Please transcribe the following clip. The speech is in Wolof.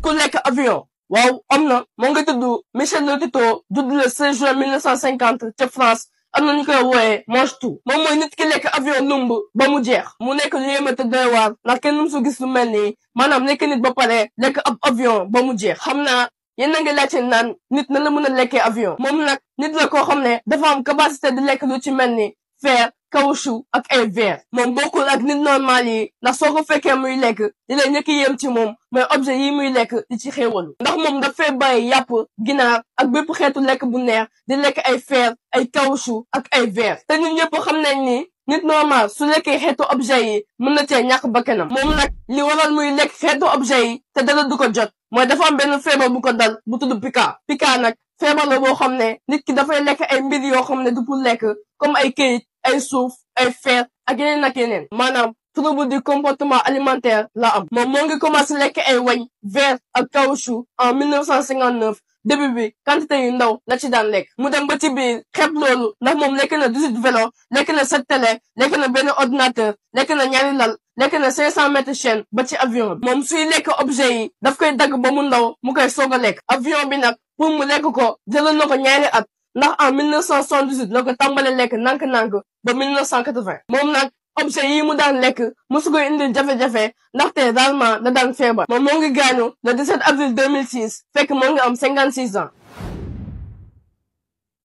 ku lekk avion waaw am na moo nga tudd Michel Lotito judd le 16 juin 1950 ca France am na ñu koy wooyee mange tout moom mooy nit ki lekk avion lumb ba mu jeex mu nekk lu yéeme te doy waar ndax kenn mësu gis lu mel nii maanaam nekk nit ba pare lekk ab avion ba mu jeex xam naa yéen a ngi laajte naan nit na la mën a lekkee avion moom nag nit la koo xam ne dafa am capacité di lekk lu ci mel ni fer caoutchouc ak ay verre moom bokkul ak nit normal yi ndax soo ko fekkee muy lekk di lay ñëkk yem ci moom mais objet yi muy lekk di ci xéewalu ndax moom dafay bàyyi yàpp ginaar ak bépp xeetu lekk bu neex di lekk ay fer ay caoutchouc ak ay verre te ñun ñëpp xam nañ ni nit normal su lekkee xeetu objet yi mën na cee ñàkk bakkanam moom nag li waral muy lekk xeetu objet yi te dara du ko jot mooy dafa am benn feebar bu ko dal bu tudd pika pika nag feebar la boo xam ne nit ki dafay lekk ay mbir yoo xam ne du pour lekk comme ay këyit ay suuf ay fer ak yeneen ak yeneen maanaam trouble du comportement alimentaire la am moom moo ngi commencé lekk ay wañ verre ak caoutchouc en 1959 début bi quantité yu ndaw la ci daan lekk mu dem ba ci biir xeeb loolu ndax moom lekk na 18 vélo lekk na 7 télé lekk na benn ordinateur lekk na ñaari lal lekk na 500 mètres chaîne ba ci avion bi moom suy lekk objet yi daf koy dagg ba mu ndaw mu koy soog a lekk avion bi nag pour mu lekk ko jëlal na ko ñaari at ndax en 1978 la ko tàmbale lekk nànk-nànk ba 1980 moom nag objet yi mu daan lekk mosu koy indil jafe-jafe ndaxte réellement da daan feebar moom moo ngi gaañu le 17 avril 2006 fekk moo ngi am 56 ans